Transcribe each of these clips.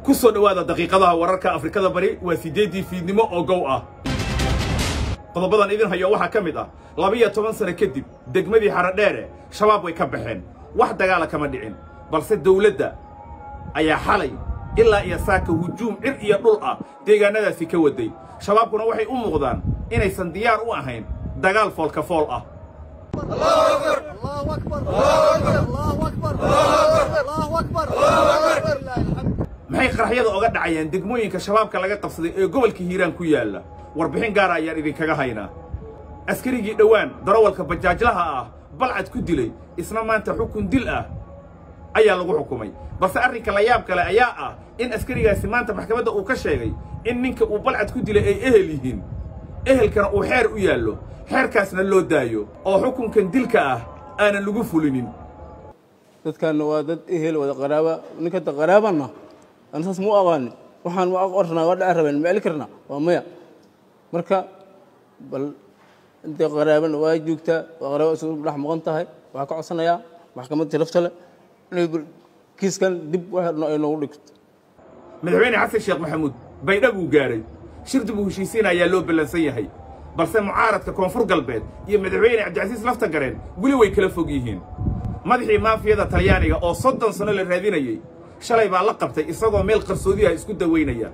ku soo dhowaada daqiiqadaha wararka afrikada bari waa siddeeddii fiidnimo oo gow ah qodobadan idin hayo waxaa ka mid ah labiyo toban sano kadib degmadii xaradheere shabaab way ka baxeen wax dagaala kama dhicin balse dawladda ayaa xalay ilaa iyo saaka hujuum cir iyo dhul ah deegaannadaasi ka waday shabaabkuna waxay u muuqdaan inaysan diyaar u ahayn dagaal foolka fool ah maxay qaraxyada oga dhacayaan degmooyinka shabaabka laga qabsaday ee gobolka hiiraan ku yaalla warbixin gaara ayaan idinkaga haynaa askarigii dhowaan darawalka bajaajlaha ah balcad ku dilay isna maanta xukun dil ah ayaa lagu xukumay balse arrinka la yaab kale ayaa ah in askarigaasi maanta maxkamadda uu ka sheegay in ninka uu balcad ku dilay ay ehel yihiin ehelkana uu xeer u yaallo xeerkaasna loo daayo oo xukunkan dilka ah aanan lagu fulinin dadkaanna waa dad ehel wada qaraaba ninkanta qaraabanna aan saas mu aqaanin waxaan ma qornaa waa dhaca rabeen ma eli karnaa waa maya marka bal intay qaraabana waa joogtaa waa qaraaba isugu dhex maqan tahay waxaa ka codsanayaa maxkamadda tirafta leh inay kiiskan dib waxna ay noogu dhigto madaxweyne xasan sheekh maxamuud baydha buu gaadhay shir dib u heshiisiin ayaa loo ballansan yahay balse mucaaradka koonfur galbeed iyo madaxweyne cabdicasiis lafta gareen weli way kala fog yihiin madaxii maafiyada talyaaniga oo soddon sanno la raadinayey shalay baa la qabtay isagoo meel qarsoodiyaha isku dawaynaya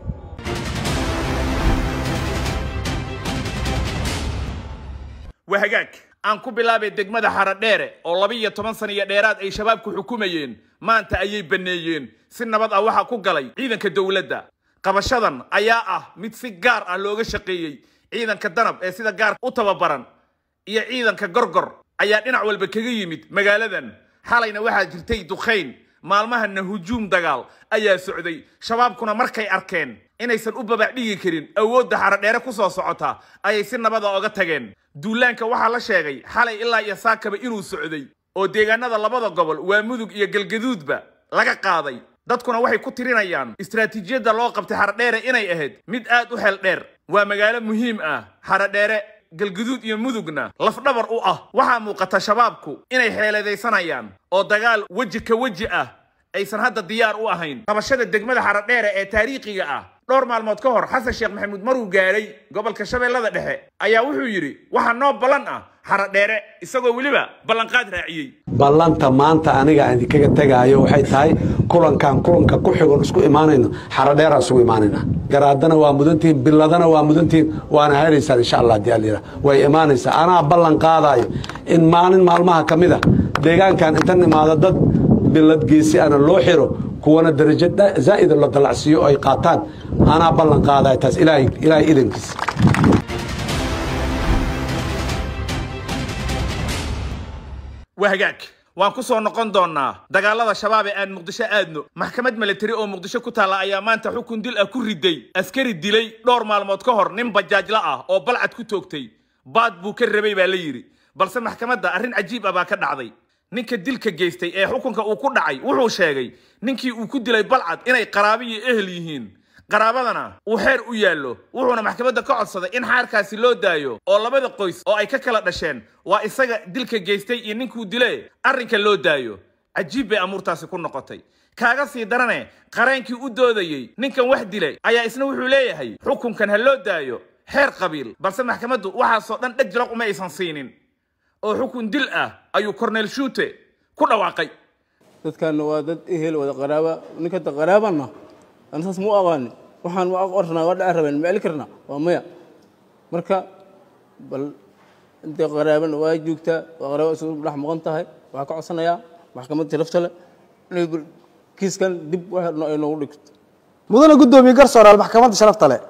waa hagaag aan ku bilaabay degmada xaradheere oo laba-iyo toban sana iyo dheeraad ay shabaabku xukumayeen maanta ayay banneeyeen si nabad ah waxaa ku galay ciidanka dowladda qabashadan ayaa ah mid si gaar ah looga shaqeeyey ciidanka danab ee sida gaar u tababaran iyo ciidanka gorgor ayaa dhinac walba kaga yimid magaaladan xalayna waxaa jirtay dukhayn maalmahana hujuum dagaal ayaa socday shabaabkuna markay arkeen inaysan u babac dhigi karin awoodda xaradheere ku soo socota ayay si nabada oga tageen duulaanka waxaa la sheegay xalay ilaa iyo saakaba inuu socday oo deegaanada labada gobol waa mudug iyo galgaduudba laga qaaday dadkuna waxay ku tirinayaan istaraatiijiyadda loo qabtay xaradheere inay ahayd mid aad u xeel dheer waa magaalo muhiim ah xaradheere galguduud iyo mudugna lafdhabar u ah waxaa muuqata shabaabku inay xeeladaysanayaan oo dagaal weji ka weji ah aysan hadda diyaar u ahayn qabashada degmada xaradheere ee taariikhiga ah dhowr maalmood ka hor xasan sheekh maxamuud maruu gaadhay gobolka shabeellada dhexe ayaa wuxuu yidhi waxaa noo ballan ah xaradheere isagoo weliba ballanqaad raaciyey ballanta maanta aniga aan idinkaga tegaayo waxay tahay kulankan kulanka ku xigon isku imaanayno xaradheeraan isugu imaanayna garaadana waa mudantihiin biladana waa mudantihiin waana helaysaan insha allah hadii allayidha way imaanaysaa anaa ballan qaadaayo in maalin maalmaha ka mid a deegaankan inta nimaado dad bilad geesi ana loo xiro kuwana darajo zaa'ida la dalacsiiyo ay qaataan anaa ballan qaadaayo taas ilaahay ilaahay idankiisa waa hagaag waan ku soo noqon doonnaa dagaalada shabaab ee aan muqdisho aadno maxkamad milatari oo muqdisho ku taalla ayaa maanta xukun dil ah ku riday askari dilay dhowr maalmood ka hor nin bajaajla ah oo balcad ku toogtay baad buu ka rabay baa la yidhi balse maxkamadda arrin cajiib ah baa ka dhacday ninka dilka geystay ee xukunka uu ku dhacay wuxuu sheegay ninkii uu ku dilay balcad inay qaraabi iyo ehel yihiin qaraabadana uu xeer u yaallo wuxuuna maxkamadda ka codsaday in xaarkaasi loo daayo oo labada qoys oo ay ka kala dhasheen waa isaga dilka geystay iyo ninkuu dile arrinka loo daayo cajiib bay amuurtaasi ku noqotay kaaga sii darane qareenkii u doodayey ninkan wax dilay ayaa isna wuxuu leeyahay xukunkan ha loo daayo xeer qabiil balse maxkamaddu waxaasoo dhan dheg jalaq uma aysan siinin oo xukun dil ah ayuu korneel shuute ku dhawaaqay dadkaanna waa dad ehel wada qaraaba ninkanta qaraabanna aan saas mu aqaanin waxaan ma qornaa waa dhaca rabeen ma eli karnaa waa maya marka bal intay qaraabana waa joogtaa waa qaraaba isugu dhex maqan tahay waxaa ka codsanayaa maxkamadda tirafta leh inay kiiskan dib waxna ay noogu dhigto mudane guddoomiye garsooraal maxkamadda sharafta leh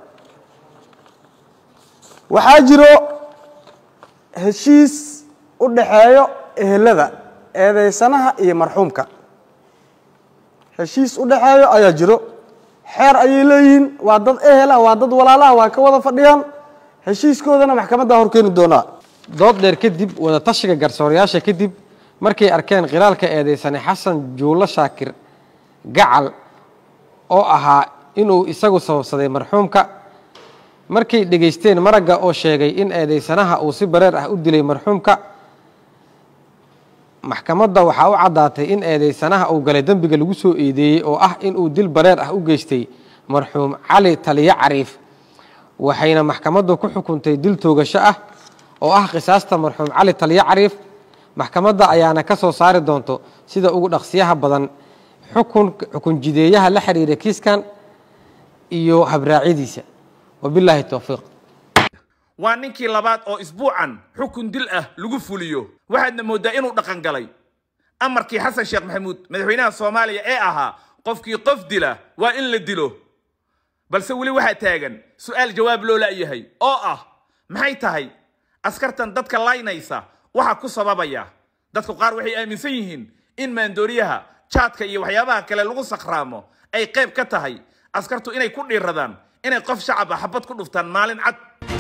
waxaa jiro heshiis u dhaxeeyo ehelada eedaysanaha iyo marxuumka heshiis u dhaxeeyo ayaa jiro xeer ayay leeyihiin waa dad ehela waa dad walaalaha waa ka wada fadhiyaan heshiiskoodana maxkamadda horkeeni doonaa dood dheer kadib wada tashiga garsoorayaasha kadib markay arkeen khilaalka eedaysane xasan juulo shaakir gacal oo ahaa inuu isagu sababsaday marxuumka markay dhegaysteen maragga oo sheegay in eedaysanaha uu si bareer ah u dilay marxuumka maxkamadda waxaa u caddaatay in eedeysanaha uu galay dembiga lagu soo eedeeyey oo ah inuu dil bareer ah u geystay marxuum cali taliye cariif waxayna maxkamaddu ku xukuntay dil toogasho ah oo ah qisaasta marxuum cali taliye cariif maxkamadda ayaana ka soo saari doonto sida ugu dhaqsiyaha badan xukun xukun jideeyaha la xiriira kiiskan iyo habraacyadiisa wabilaahi towfiiq waa ninkii labaad oo isbuucan xukun dil ah lagu fuliyo waxaadna mooddaa inuu dhaqan galay amarkii xasan sheekh maxamuud madaxweynaha soomaaliya ee ahaa qofkii qof dila waa in la dilo balse weli waxaa taagan su'aal jawaab loo la'yahay oo ah maxay tahay askartan dadka laynaysa waxaa ku sababaya dadku qaar waxay aaminsan yihiin in maandooriyaha jaadka iyo waxyaabaha kale lagu sakhraamo ay qayb ka tahay askartu inay ku dhiiradaan inay qof shacab ah xabad ku dhuftaan maalin cad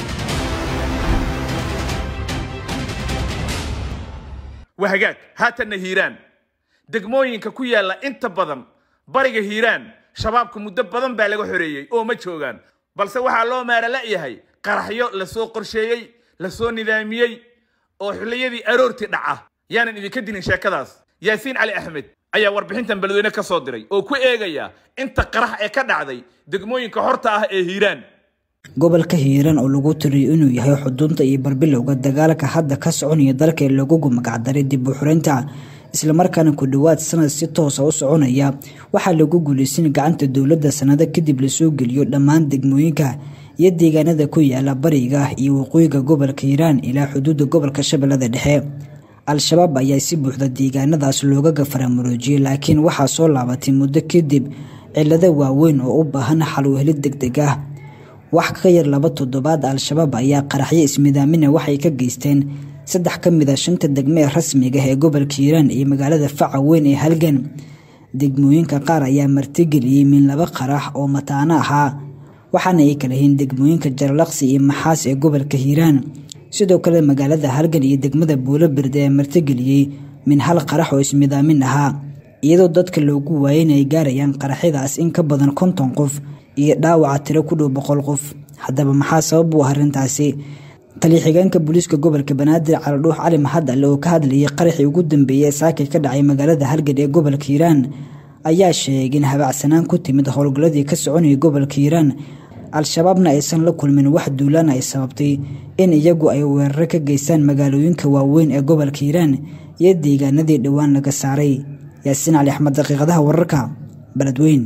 waa hagaag haatanna hiiraan degmooyinka ku yaalla inta badan bariga hiiraan shabaabka muddo badan baa laga xoreeyey oo ma joogaan balse waxaa loo maara la'yahay qaraxyo lasoo qorsheeyey lasoo nidaamiyey oo xilliyadii aroortii dhaca yaanan idinka dilin sheekadaas yaasiin cali axmed ayaa warbixintan beledweyne ka soo diray oo ku eegaya inta qarax ee ka dhacday degmooyinka horta ah ee hiiraan gobolka hiiraan oo lagu tiriyo inuu yahay xudunta iyo barbilowga dagaalka hadda ka soconaya dalka ee lagugu magacdaray dib u xureynta islamarkaana ku dhowaad sanad si toosa u soconaya waxaa lagu guulaysan gacanta dowladda sanado kadib lasoo geliyo dhammaan degmooyinka iyo deegaanada ku yaala bariga iyo waqooyiga gobolka hiiraan ilaa xuduudda gobolka shabeellada dhexe al-shabaab ayaa si buuxda deegaanadaas looga gafaramuroojiyey laakiin waxaa soo laabatay muddo kadib cilado waaweyn oo u baahan xal u helid deg deg ah wax ka yar laba toddobaad al-shabaab ayaa qaraxyo ismidaamina waxay ka geysteen saddex ka mid a shanta degme ee rasmiga ah ee gobolka hiiraan iyo magaalada faca weyn ee halgan degmooyinka qaar ayaa martigeliyey min laba qarax oo mataano ahaa waxaana ay kala yihiin degmooyinka jarlaqsi iyo maxaas ee gobolka hiiraan sidoo kale magaalada halgan iyo degmada buuloberde ee martigeliyey min hal qarax oo ismidaamin ahaa iyadoo dadka loogu waayay inay gaarayaan qaraxyadaas in ka badan konton qof iyo dhaawaca tiro ku dhow boqol qof haddaba maxaa sabab u ah arrintaasi taliya-xigeenka booliiska gobolka banaadir caladhuux cali maxad alle oo ka hadlayay qaraxii ugu dambeeyey ee saakay ka dhacay magaalada halgan ee gobolka hiiraan ayaa sheegay in habacsanaan ku timid howlgalladii ka soconayay gobolka hiiraan al-shabaabna aysan la kulmin wax duulaan ay sababtay in iyagu ay weeraro ka geystaan magaalooyinka waaweyn ee gobolka hiiraan iyo deegaanadii dhowaan laga saaray yaasiin cali axmed daqiiqadaha wararka beledweyn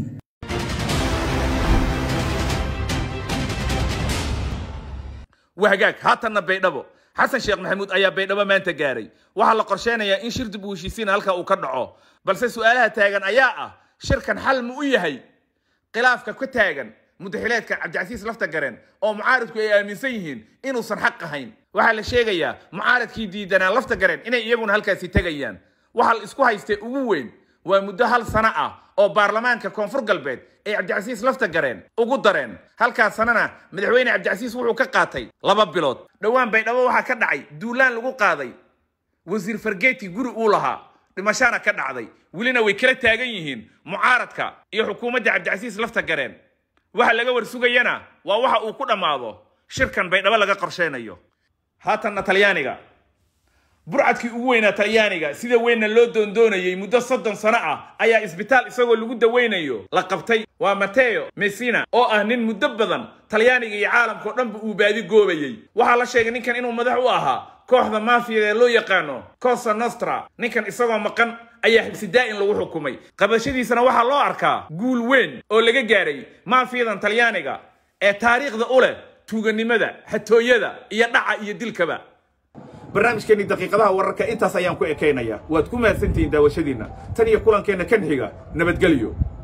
waa hagaag haatanna baydhabo xasan sheekh maxamuud ayaa baydhabo maanta gaaray waxaa la qorsheynayaa in shir dib u heshiisiin halka uu ka dhaco balse su'aalaha taagan ayaa ah shirkan xal ma u yahay khilaafka ka taagan mudaxileedka cabdicasiis lafta gareen oo mucaaridku ay aaminsan yihiin inuusan xaq ahayn waxaa la sheegayaa mucaaridkii diidanaa lafta gareen inay iyaguna halkaasi tegayaan waxaa la isku haystay ugu weyn waa muddo hal sano ah oo baarlamaanka koonfur galbeed ay cabdicasiis lafta gareen ugu dareen halkaas sanana madaxweyne cabdicasiis wuxuu ka qaatay laba bilood dhowaan baydhabo waxaa ka dhacay duulaan lagu qaaday wasiir fargeeti guri uu lahaa dhimashana ka dhacday welina way kala taagan yihiin mucaaradka iyo xukuumadda cabdicasiis lafta gareen waxa laga warsugayana waa waxa uu ku dhammaado shirkan baydhabo laga qorsheynayo haatanna talyaaniga burcadkii ugu weynaa talyaaniga sida weynna loo doondoonayey muddo soddon sano ah ayaa isbitaal isagoo lagu daweynayo la qabtay waa mateo messina oo ah nin muddo badan talyaaniga iyo caalamka oo dhanba uu baadi goobayey waxaa la sheegay ninkan inuu madax u ahaa kooxda maafiyada ee loo yaqaano cosa nostra ninkan isagoo maqan ayaa xibsi daa'in lagu xukumay qabashadiisana waxaa loo arkaa guul weyn oo laga gaaray maafiyadan talyaaniga ee taariikhda u leh tuuganimada xatooyada iyo dhaca iyo dilkaba barnaamijkeenni daqiiqadaha wararka intaas ayaan ku ekaynayaa waad ku mahadsantihiin daawashadiinna tan iyo kulankeenna kan xiga nabadgelyo